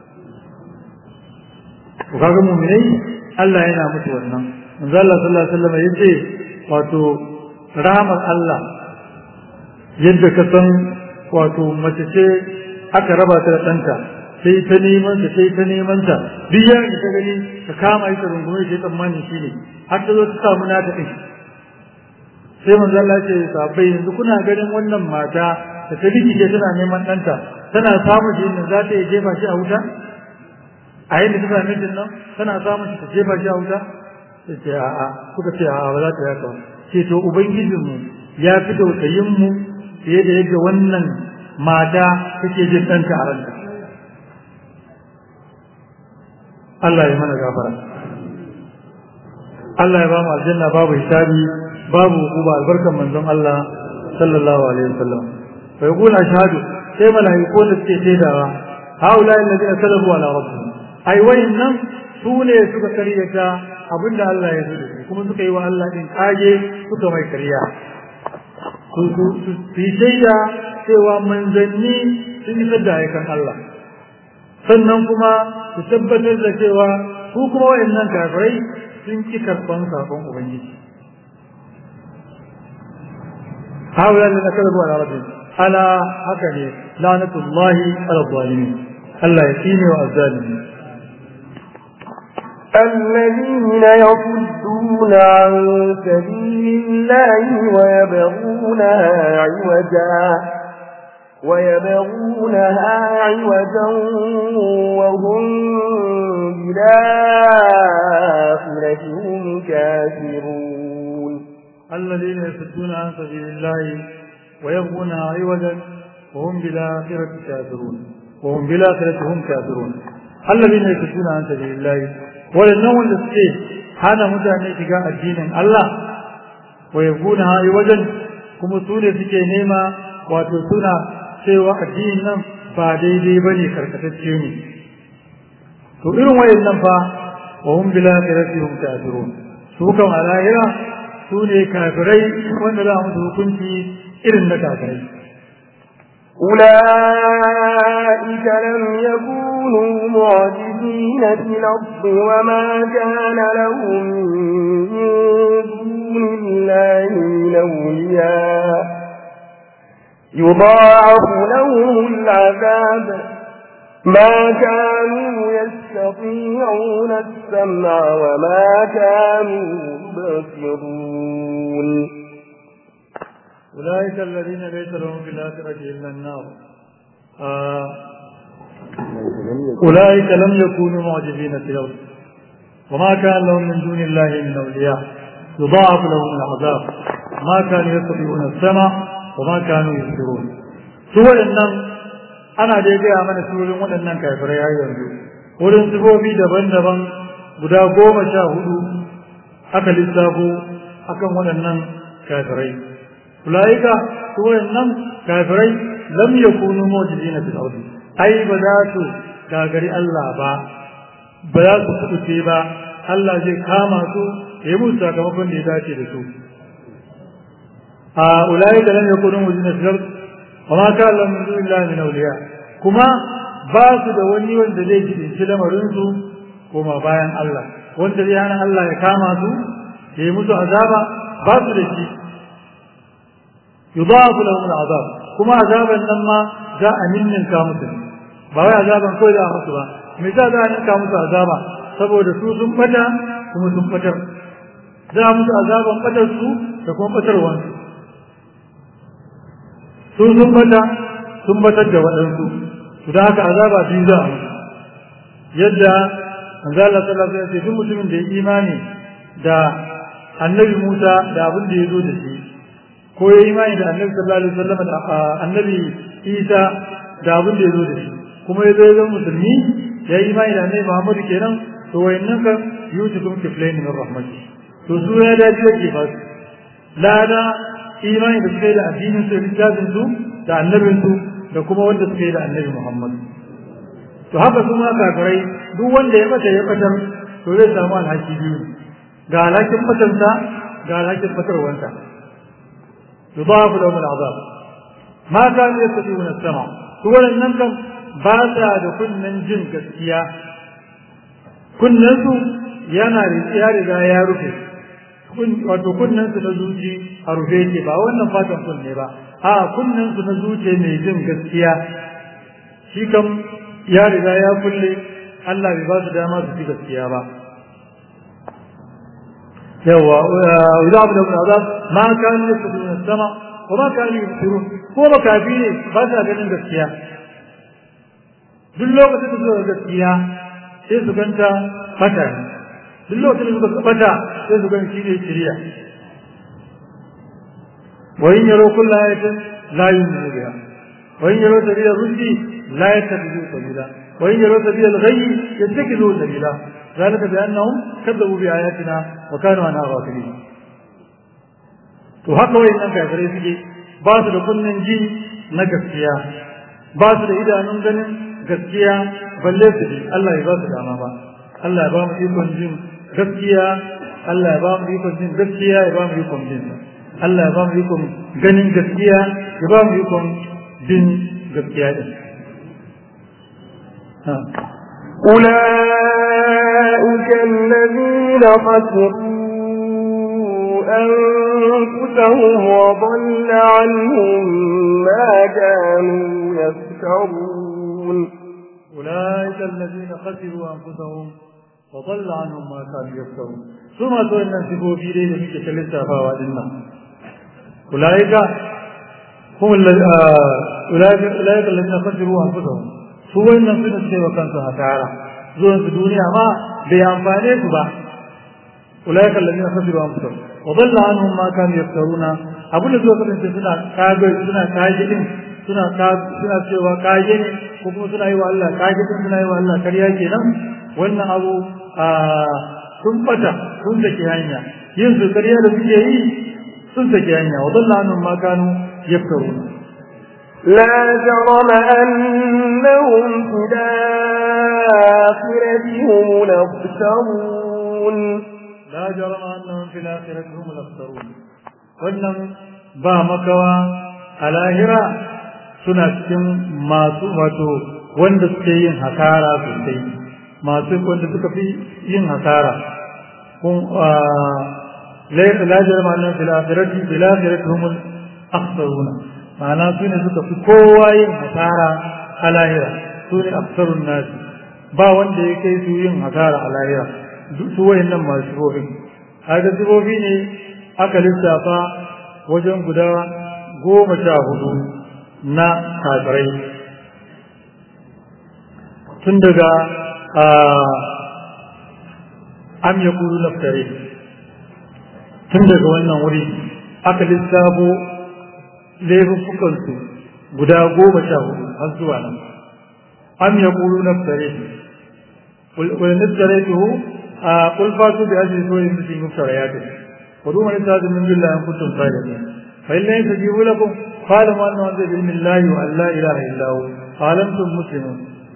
to kaga mu'minai Allah yana mutu wannan manzo Allah sallallahu alaihi wasallam yace wato rahmar Allah yadda ka san wato mace ce aka raba ta da ɗanta sai ta neman ta sai ta neman ta duk yayin da ta gani ta kama ita rungume ta tsammani shi ne har ta zo ta samu nata ɗin sai manzo Allah ce sabai yanzu kuna ganin wannan mata da ta rikice tana neman ɗanta tana samun shi inda za ta iya jefa shi a wuta a yadda ta same shi nan tana samun shi ta jefa shi a wuta sai ce a'a kuka ce a'a ba za ta yaka ce to ubangijinmu ya fi tausayin mu fiye da yadda wannan mata take jin ɗanta a ranta Allah ya mana gafara Allah ya ba mu aljanna babu hisabi babu hukuma albarkan manzon Allah sallallahu alaihi wasallam fa yaqulu ashhadu sai malaiku da suke shaidawa haula alladhina salabu ala rabbihim ai wayannan su ne suka karyata abinda Allah ya zo kuma suka yi wa Allah din kage suka mai kariya su su shaida cewa manzanni sun yi da aikan Allah sannan kuma su tabbatar da cewa su kuma wayannan kafirai sun ki karban sakon ubangiji haula da kalabu ala rabbi ala haka ne lanatullahi ala zalimin Allah ya tsine wa azzalimin الذين يصدون عن سبيل الله ويبغونها عوجا ويبغونها عوجا وهم بالآخرة هم كافرون الذين يصدون عن سبيل الله ويبغونها عوجا وهم بالآخرة كافرون وهم بالآخرة هم كافرون الذين يصدون عن سبيل الله ولنهم الذين hana mutane shiga addinin Allah wa yakuna hayi wajen kuma su ne suke nema wato suna cewa addinin nan ba daidai bane karkatacce ne to irin wayannan fa wa hum bil akhirati hum kafirun su kan alahira su ne kafirai wanda za mu hukunci irin na kafirai أولئك لم يكونوا معجزين في الأرض وما كان لهم من دون الله من أولياء يضاعف لهم العذاب ما كانوا يستطيعون السمع وما كانوا يبصرون أولئك الذين ليس لهم في الآخرة إلا النار آه أولئك لم يكونوا معجزين في الأرض وما كان لهم من دون الله من أولياء يضاعف لهم العذاب ما كانوا يستطيعون السمع وما كانوا يبصرون سوى النم أنا dai gaya mana surorin waɗannan kafirai har yanzu wurin sifofi daban-daban guda goma sha hudu aka lissafo akan waɗannan kafirai ulaika su wayannan kafirai lam yakunu mu'jizina fil ardi ai ba za su gagari Allah ba ba za su kuce ba Allah zai kama su ya musu sakamakon da ya dace da su a ulaika lam yakunu mu'jizina fil ardi wa ma kana lahum min dunillahi min awliya kuma ba su da wani wanda zai ji lamarin su kuma bayan Allah wanda zai hana Allah ya kama su ya yi musu azaba ba su da shi يضاعف لهم العذاب كما عذابا لما جاء من كامس ba wai azaban kawai da musu ba me za za a ninka musu azaba saboda su sun fata kuma sun fatar za a musu azaban fatar su da kuma fatarwan su sun fata sun batar da waɗansu su da haka azaba biyu za a musu yadda manzo Allah sallallahu alaihi wasallam duk mutumin da ya imani da annabi Musa da abin da ya zo da shi ko ya imani da annabi sallallahu alaihi wasallam da annabi Isa da abin da ya zo da shi kuma ya zo ya zama musulmi ya yi imani da annabi Muhammad kenan to wayannan kan yutukum kiflain min rahmati to su ya dace yake ba su lada imani da suka yi da addinin su littafin su da annabin su da kuma wanda suka yi da annabi Muhammad to haka kuma kafirai duk wanda ya bata ya batar to zai samu alhaki biyu ga alhakin batansa ga alhakin batarwanta يضاعف لهم العذاب ما كانوا يستطيعون السمع هو لنكم باسا da kunnen jin gaskiya kunnensu yana ya riga ya rufe wato kunnensu na zuci a rufe yake ba wannan fatan kunne ba a kunnensu na zuci mai jin gaskiya shi kam ya riga ya kulle Allah bai ba su dama su ji gaskiya ba yawa ويضاعف لهم العذاب ما كانوا يستطيعون السمع وما كانوا يبصرون ko makafi ne ba sa ganin gaskiya duk lokacin da suka gaskiya sai su ganta fata duk lokacin da suka fata sai su gani shine shiriya wa in yaro kullu ayatin la yu'minu biha wa in yaro sabila rushdi la yattabi'u sabila wa in yaro sabila al-ghayy yattakidu sabila ذلك بأنهم كذبوا بآياتنا وكانوا عنها غافلين to haka wayannan kafirai suke ba su da kunnen ji na gaskiya ba su da idanun ganin gaskiya balle su ji Allah ya ba su dama ba Allah ya ba mu ikon jin gaskiya Allah ya ba mu ikon jin gaskiya ya ba mu ikon jin Allah ya ba mu ikon ganin gaskiya ya ba mu ikon bin gaskiya din أولئك الذين خسروا أنفسهم وضل عنهم ما كانوا يفترون أولئك الذين خسروا أنفسهم وضل عنهم ما كانوا يفترون ثم تولى نسبوا في ليلة في كلسة فوادنا أولئك هم أولئك أولئك الذين خسروا أنفسهم su wannan suna cewa kansu hasara zuwan su duniya ma bai amfane su ba ulaika alladhina khasiru anfusahum wa dhalla anhum ma kanu yaftaruna abin da suka kasance suna kage suna kage din suna suna cewa kage ne ko kuma suna yi wa Allah kage din suna yi wa Allah kariya kenan wannan abu a sun fata sun saki hanya yin su kariya da suke yi sun saki hanya wa dhalla anhum ma kanu yaftaruna لا جرم أنهم في الآخرة هم الأخسرون لا جرم أنهم في الآخرة هم الأخسرون wannan ba makawa a lahira suna cikin masu wato wanda suke yin hasara sosai masu wanda suka fi yin hasara kun la jarma annahum fil akhirati fil akhirati humul akhsaruna ma'ana su ne suka fi kowa yin hasara a lahira su ne aksarun nasi ba wanda ya kai su yin hasara a lahira su wayan nan masu sifofi haka sifofi ne aka lissafa wajen guda goma sha hudu na kafirai tun daga am ya kuru naftare tun daga wannan wuri aka lissafo laifuffukansu guda goma sha hudu har zuwa nan am ya kulu na fitare wani nufitare tuhu a kulfatu da ajiyar so yin mutum muftara ya tafi kudu mani ta zumin billa yan kutun salihin fa illa yin sajibu lakum qala ma anna wanda bi ilmillahi wa alla ilaha illa hu alamtum muslimun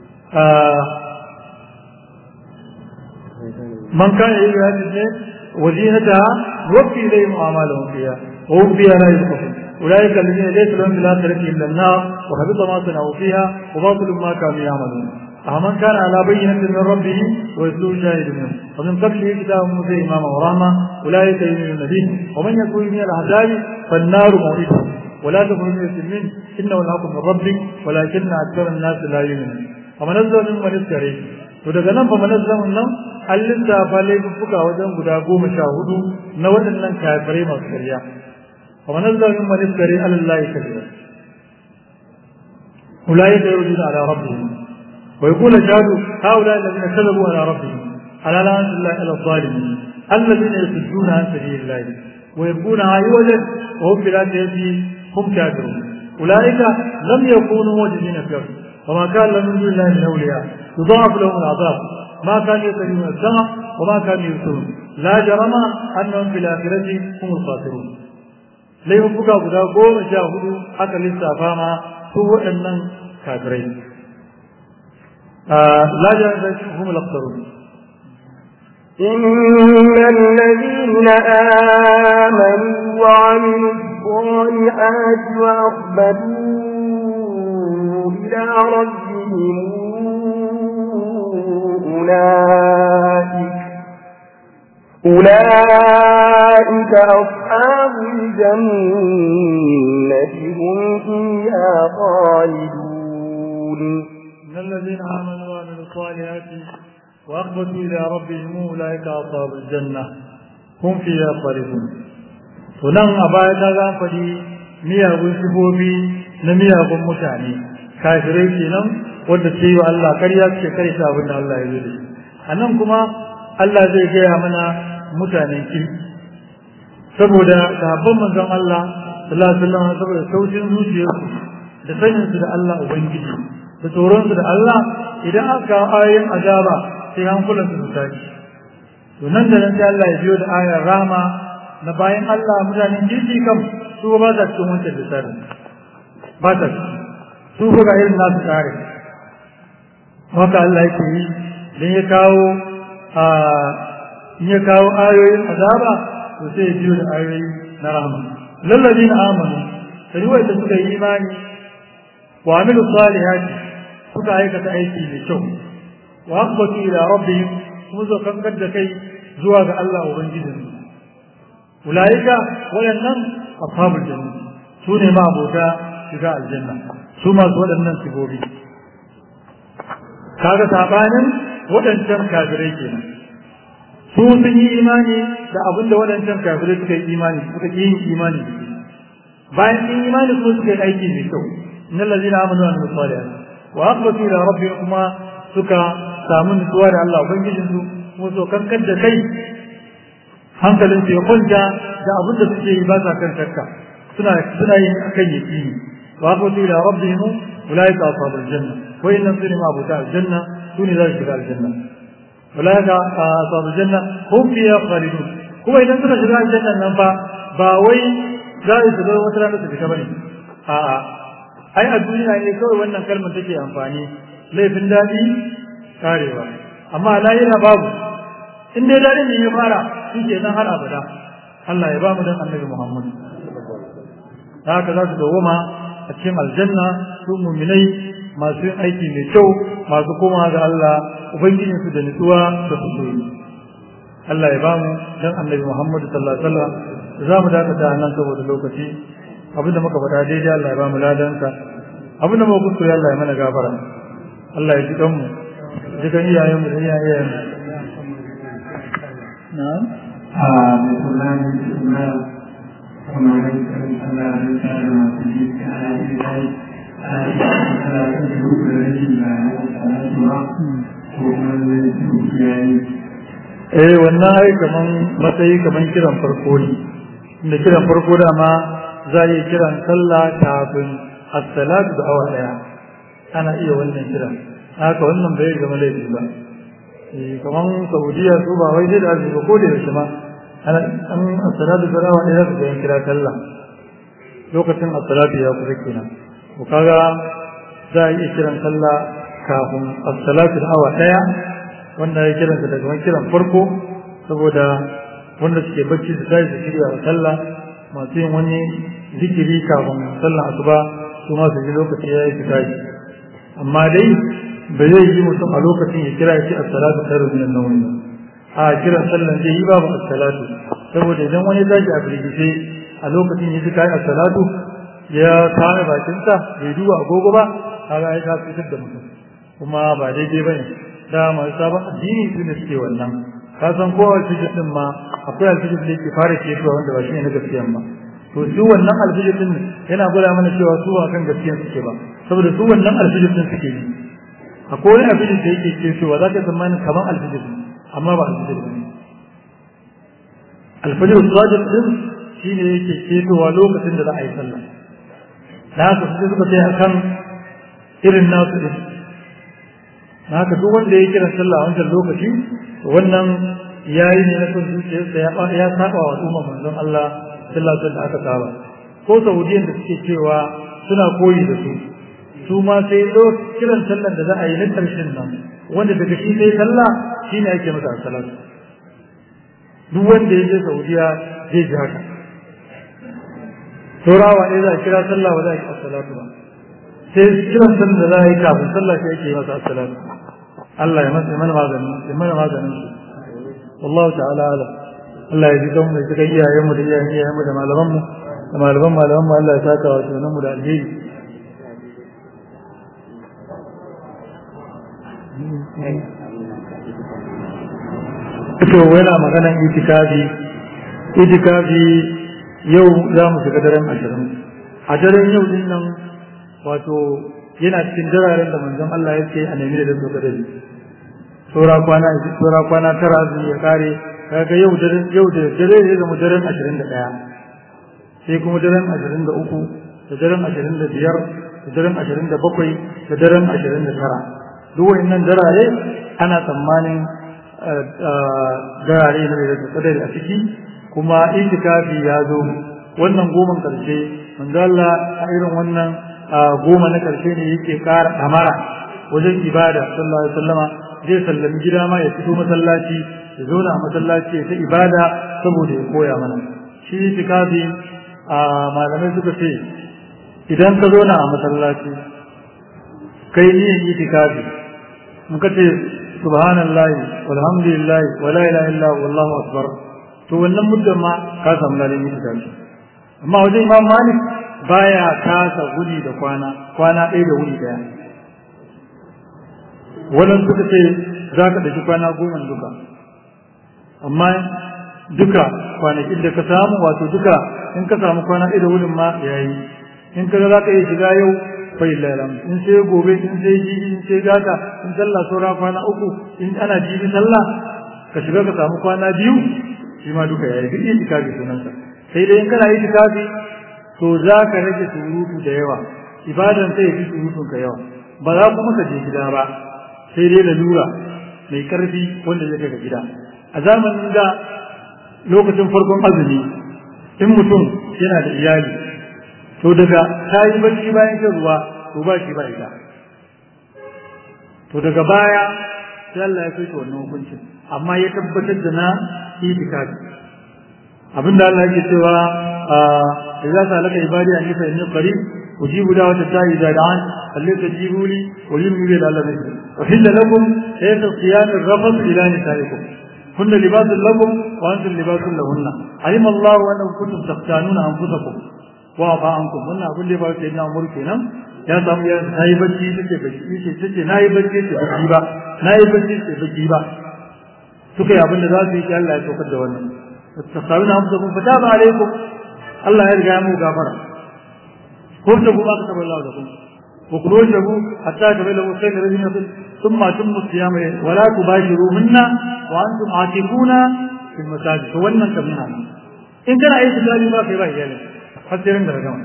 man kana yi hadisi وزينتها نوفي إليهم أعمالهم فيها وهم فيها لا يسقطون أولئك الذين ليس لهم في الآخرة إلا النار وحبط ما صنعوا فيها وباطل ما كانوا يعملون أمن كان على بينة من ربه ويتلوه شاهد منه ومن قبله كتاب موسى إماما ورحمة أولئك يؤمنون به ومن يكون من الأحزاب فالنار موعده ولا تكن من منه إنه الحق من ربك ولكن أكثر الناس لا يؤمنون فمن نزل ممن استريح to daga nan fa manazzamin nan an lissafa laifuffuka wajen guda goma sha hudu na waɗannan kafirai masu karya fa manazzamin man iskari alallahi kariya ulai da yurjuna ala rabbihim wa yaqulu shahadu haula alladhina kadabu ala rabbihim ala la'natullahi ala zalimin alladhina yasudduna an sabilillahi wa yabquna aywajan wa hum bil akhirati hum kafirun ulaika lam yakunu mujidina fi وما كان لهم من دون الله من اولياء يضاعف لهم العذاب ما كانوا يستجيبون السمع وما كانوا يبصرون لا جرم انهم في الاخره هم الخاسرون laifuka guda goma sha hudu aka lissafa ma su waɗannan kafirai la jami'a da hum al-aktharun إن الذين آمنوا وعملوا الصالحات وأخبتوا إلى ربهم أولئك أولئك أصحاب الجنة هم فيها خالدون إن الذين آمنوا وعملوا الصالحات وأخبتوا إلى ربهم أولئك أصحاب الجنة هم فيها خالدون sunan a baya ta za faɗi miyagun sifofi na miyagun mutane kafirai kenan wanda ce yi wa Allah karya ce kai ta abin da Allah ya zo da shi a nan kuma Allah zai gaya mana mutanen kirki saboda sahabban manzon Allah sallallahu alaihi wasallam saboda sautin zuciyarsu da sanin su da Allah ubangiji da tsoron su da Allah idan aka ayoyin azaba sai hankulan su tashi to nan da nan sai Allah ya biyo da ayar rama na bayan Allah mutanen kirki kam su ba ta cikin wancan lissafin ba ta su ga irin nasu tsari haka Allah yake yi don ya kawo a in ya kawo ayoyin azaba to sai biyo da ayoyi na rahama lallabi na amanu sai wanda suka yi imani wa amilu salihati suka aikata aiki mai kyau wa aqbatu ila rabbihim kuma zo kankar da kai zuwa ga Allah ubangijinsu ulaika waɗannan ashabul janna su ne ma abota shiga aljanna su masu waɗannan sigobi kaga sabanin waɗancan kafirai kenan su sun yi imani da abin da waɗancan kafirai suka yi imani suka yi yin imani bayan sun yi imani kuma suka yi aiki mai kyau innal ladina amanu wa amilus salihat wa aqbatu ila rabbihim kuma suka samu nutsuwa da Allah ubangijin su kuma so kankar da kai hankalin su ya kwanta da abin da suke yi ba sa kan shakka suna suna yin akan yaqini wa aqbatu ila rabbihim ulaika ashabul janna wa inna sunni ma abuta aljanna sune za su shiga aljanna ulaika ashabul janna hum fiha khalidun kuma idan suka shiga aljanna nan fa ba wai za su shiga wata rana su fita bane a'a ai a duniya ne kawai wannan kalmar take amfani laifin daɗi karewa amma lahira babu in dai daɗin ne ya fara shi ke nan har abada Allah ya ba mu dan annabi Muhammad haka za su dawoma a cikin aljanna su muminai masu yin aiki mai kyau masu koma ga Allah ubangijin su da nutsuwa da su Allah ya ba mu dan annabi Muhammad sallallahu alaihi wasallam za mu dakata nan saboda lokaci abinda muka faɗa daidai Allah ya ba mu ladansa abinda muka kuskure Allah ya mana gafara Allah ya ji kanmu ji kan iyayen mu da iyayen mu na'am a mai kula da suna kuma rai kan Allah da tsara masu ji ka ana yi dai a yi tsara da duk da rashin da ya tsara ba ko kuma zai duk yayi eh wannan ai kaman matsayi kaman kiran farko ne inda kiran farko dama za a yi kiran sallah kafin as-salatu da awa daya ana iya wannan kiran haka wannan bai zama laifi ba eh kaman Saudiya su ba wai sai da azumi ko da yaushe ma ana an as-salatu da awa daya su yin kira sallah lokacin as-salatu ya kusa kenan ko kaga za a iya kiran sallah kafin as-salatu da awa daya wanda ya kiransa daga wani kiran farko saboda wanda suke bacci su tashi su shirya wa sallah masu yin wani zikiri kafin sallah asuba su ma su ji lokaci ya yi su tashi amma dai ba zai yi mutum a lokacin ya kira shi as-salatu khairu min an-nawm a kiran sallan zai yi babu as-salatu saboda idan wani ya tashi a firgice a lokacin ya ji kai as-salatu ya kame bakinsa bai duba agogo ba kaga ya ta fitar da mutum kuma ba daidai bane da masu sabon addini su ne suke wannan ka san ko alfijir din ma akwai alfijir da yake fara cewa wanda ba shi ne na gaskiyan ba to su wannan alfijir din yana gwada mana cewa su ba kan gaskiyan suke ba saboda su wannan alfijir din suke yi akwai wani alfijir da yake cewa za ka tsammanin kamar alfijir amma ba alfijir ba alfijir sadiq din shine yake cetowa lokacin da za a yi sallah da haka su suka sai akan irin nasu din na haka duk wanda ya kira sallah a wancan lokaci wannan yayi ne na son zuciyarsa ya ya saba wa al'umma manzon Allah sallallahu alaihi aka saba ko saudiyan da suke cewa suna koyi da su su ma sai do kiran sallan da za a yi na karshen nan wanda daga shi sai sallah shine ake masa salatu duk wanda ya je saudiya zai ji haka turawa ne za a kira sallah ba za a yi salatu ba sai kiran sallan da za a yi kafin sallah sai ake masa salatu Allah ya masa mana maganin ya mana maganin shi wallahu ta'ala ala Allah ya ji don mu cikin iyayen mu da iyayen iyayen mu da malaman mu da malaman malaman mu Allah ya saka wa sunan mu da alheri to yana maganan itikafi itikafi yau za mu shiga daren ashirin a daren yau din nan wato yana cikin dararen da manzon Allah ya ce a nemi da su kadari saura kwana saura kwana tara azumi ya kare kaga yau daren yau da dare ne zama daren 21 sai kuma daren 23 da daren 25 da daren 27 da daren 29 duk wannan darare ana tsammanin darare ne da su kadari a ciki kuma itikafi ya zo wannan goman karshe manzo Allah a irin wannan goma na karshe ne yake ƙara damara wajen ibada sallallahu alaihi wasallama zai sallami gida ma ya fito masallaci ya zauna a masallaci ta ibada saboda ya koya mana shi itikafi a malamai suka ce idan ka zauna a masallaci kai niyan itikafi muka ce subhanallahi walhamdulillahi wala ilaha illa wallahu akbar to wannan muddan ma ka samu ladan itikafi amma wajen imam malik baya kasa gudi da kwana kwana ɗaya da wuri ɗaya wannan suka ce za ka ɗauki kwana goma duka amma duka kwanakin da ka samu wato duka in ka samu kwana ɗaya da wurin ma ya yi in ka za ka iya shiga yau fa illahi in sai gobe in sai jibi in sai gata in sallah saura kwana uku in ana jibi sallah ka shiga ka samu kwana biyu shi ma duka ya yi duk itikafi sunansa sai dai in kana itikafi to za ka rage surutu da yawa ibadan sai fi surutun ka yawa ba za kuma ka je gida ba sai dai lalura mai karfi wanda zai kai gida a zamanin da lokacin farkon azumi in mutum yana da iyali to daga ta yi barci bayan shan ruwa to ba shi ba ita to daga baya sai Allah ya kai wannan hukuncin amma ya tabbatar da na itikafi abinda Allah yake cewa idza salaka ibadi an fa inni qarib ujibu da'wata da'i idza da'an allati tajibu li wa yumni bi Allah nabi wa hilla lakum ayatu siyam ar-rafath ila nisaikum kunna libasun lakum wa antum libasun lahunna alima Allah annakum kuntum taqtanuna anfusakum wa fa ankum wannan abin da ba sai na umur kenan ya samu ya nayi bacci take bacci yace tace nayi bacci ce bacci ba nayi bacci ce bacci ba suka yi abin da za su yi Allah ya saukar da wannan tattasawuna anfusakum fataba alaikum Allah ya riga ya mu gafara ko da kuma ka tabbata Allah da ku wa kulu shabu hatta tabayyana lakum khayr alladhi yasul thumma tumu siyama wa la tubashiru minna wa antum aakifuna fil masajid to wannan kamina in kana aiki da ba kai ba iyali har sai ran da gama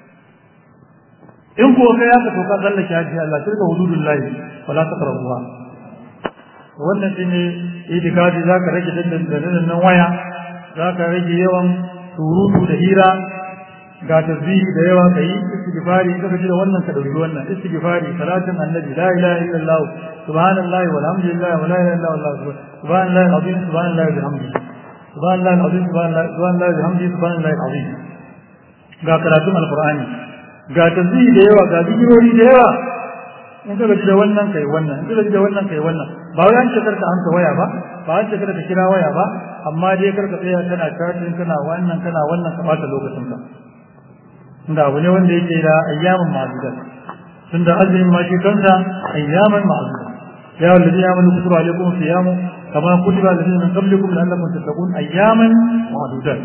in ko kai aka to ka tsallake haji Allah tilka hududullahi wala taqrabuha wannan shine itikafi zaka rage dandan nan waya zaka rage yawan surutu da hira ga tasbihi da yawa kai istighfari kaga ji da wannan ka dauki wannan istighfari salatin annabi la ilaha illallah subhanallahi walhamdulillah wa la ilaha illa allah subhanallahi alazim subhanallahi bihamdihi subhanallahi alazim subhanallahi bihamdihi subhanallahi alazim ga karatun alqur'ani ga tasbihi da yawa ga zikirori da yawa in ka gaji da wannan kai wannan in ka gaji da wannan kai wannan ba wai an ce karka an ta waya ba ba an ce karka kira waya ba amma dai karka tsaya kana chatting kana wannan kana wannan ka bata lokacin ka tunda abu ne wanda yake da ayyamin ma'azudat tunda azumin ma shi kansa ayyaman ma'azudat ya wallazi amanu kutiba alaykum siyamu kama kutiba alladhina min qablikum la'allakum tattaqun ayyaman ma'azudat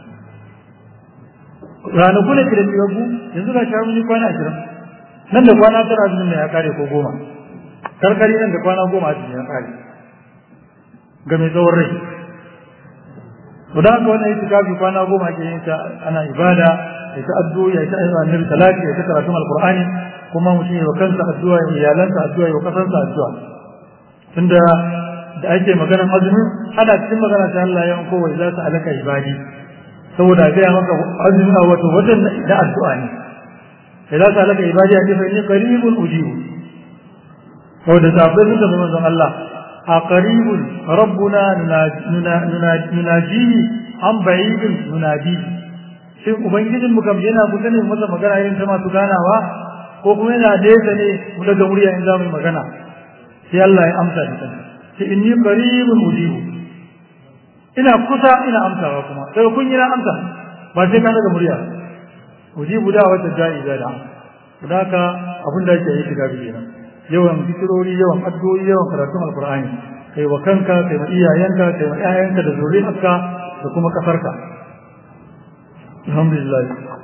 ranaku ne da tiyagu yanzu ga sharu ni kwana 20 nan da kwana tara azumin ne ya kare ko goma karkari nan da kwana goma azumin ya kare ga mai tsawon rai to da haka wannan itikafi kwana goma ke yin ta ana ibada ya ta addu'a ya ta ayyuka annabi salati ya ta karatun alqur'ani kuma mutum ya kansa addu'a ya iyalansa addu'a ya kasansa addu'a tunda da ake maganar azumi ana cikin magana ta Allah ya ko wai za ta alaka ibadi saboda ga maka azumi a wato wajen da addu'a ne sai za ta alaka ibadi a ce fa inni qaribun ujibu saboda sahabbai sun tafi manzon Allah a qaribun rabbuna nunajihi an ba'idun nunadihi shin ubangijin mu kam yana kusa ne masa magana irin ta masu ganawa ko kuma yana nesa ne mu daga murya in za mu yi magana sai Allah ya amsa da kansa sai inni qaribun ujibu ina kusa ina amsawa kuma sai kun yi na amsa ba sai ka daga murya ujibu da wata ja'i da da haka abin da yake yi shiga biyu kenan yawan zikirori yawan addu'o'i yawan karatun alqur'ani kai wa kanka kai wa iyayenka kai wa ƴaƴanka da zuriyarka da kuma kafarka alhamdulillah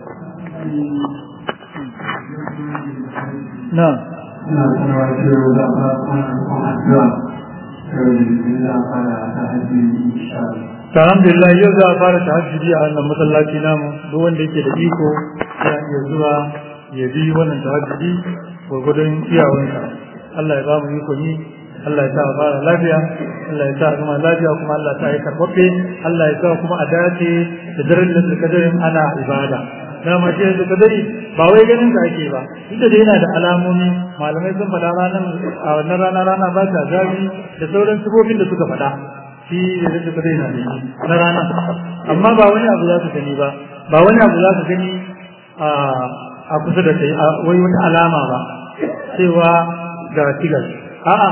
na ina kuma cewa da ba kuma addu'a sai da fara ta haji insha alhamdulillah yau za a fara tahajjudi a wannan masallaci namu duk wanda yake da iko ya iya zuwa ya bi wannan tahajjudi gwargwadon iyawansa Allah ya ba mu iko ni Allah ya sa a fara lafiya Allah ya sa a gama lafiya kuma Allah ta yi karɓaɓɓe Allah ya sa kuma a dace da daren da kadarin ana ibada dama ce da kadari ba wai ganin da ake ba inda da yana da alamomi malamai sun faɗa ranar a wannan rana rana ba ta zafi da sauran sifofin da suka faɗa shi da da kadari na da na rana amma ba wani abu za ka gani ba ba wani abu za ka gani a kusa da kai wai wata alama ba cewa ga tigas a'a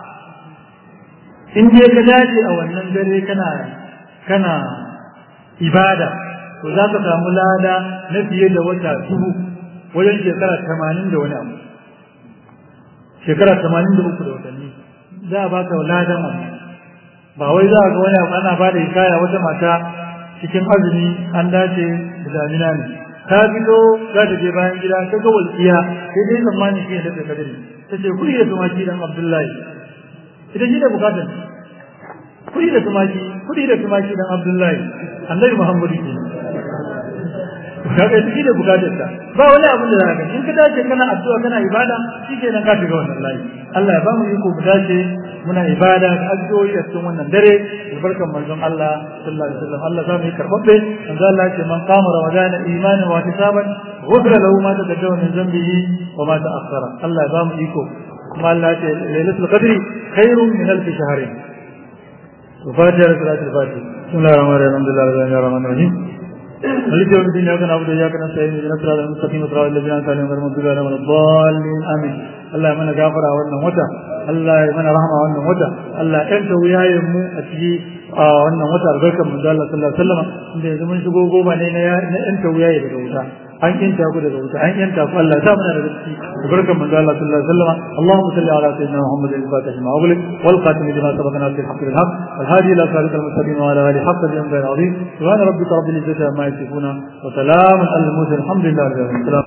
in je ka dace a wannan dare kana kana ibada to za ka samu lada na fiye da wata dubu wajen shekara tamanin da wani abu shekara tamanin da uku da watanni za a baka ladan wannan ba wai za a ga wani abu ana ba da hikaya wata mata cikin azumi an dace da damina ne ta fito za ta je bayan gida ta ga walƙiya sai dai tsammani shi ne da kadari ta ce kuri da tumaki dan abdullahi ita shi da bukatar kuri da tumaki kuri da tumaki dan abdullahi annabi muhammadu ke kaga shi da bukatar ta ba wani abin da zaka in ka dace kana addu'a kana ibada shi ke nan ka shiga wannan layi Allah ya ba mu iko mu dace muna ibada da addu'o'i a cikin wannan dare albarkan manzon Allah sallallahu alaihi wasallam Allah za mu yi karbabbe manzon Allah ce man qama ramadana imanan wa ihtisaban ghufira lahu ma taqaddama min dhanbihi wa ma ta'akhkhara Allah ya ba mu iko kuma Allah ya ce lailatul qadri khairun min alf shahrin وفاتحة صلاة الفاتحة بسم الله الرحمن الرحيم الحمد لله رب العالمين الرحيم مالك يوم الدين اياك نعبد واياك نستعين اهدنا الصراط المستقيم صراط الذين انعمت عليهم غير المغضوب عليهم ولا الضالين امين الله يمنى غافر wannan wata Allah ya mana rahama wannan wata Allah ya kanta wuyayen mu a ciki a wannan wata albarkar manzo Allah sallallahu alaihi wasallam inda yanzu mun shigo goma ne na yanta wuyaye daga wuta an yanta ku daga wuta an yanta ku Allah ya sa mana daga ciki albarkar manzo Allah sallallahu alaihi wasallam Allahumma salli ala sayyidina Muhammad al-Fatih ma ughliq wal khatim lima sabaqana bil haqq bil haqq wal hadi ila siratal mustaqim wa ala alihi haqq bi amri azim subhana rabbika rabbil izzati amma yasifuna wa salamun alal mursalin alhamdulillahi rabbil alamin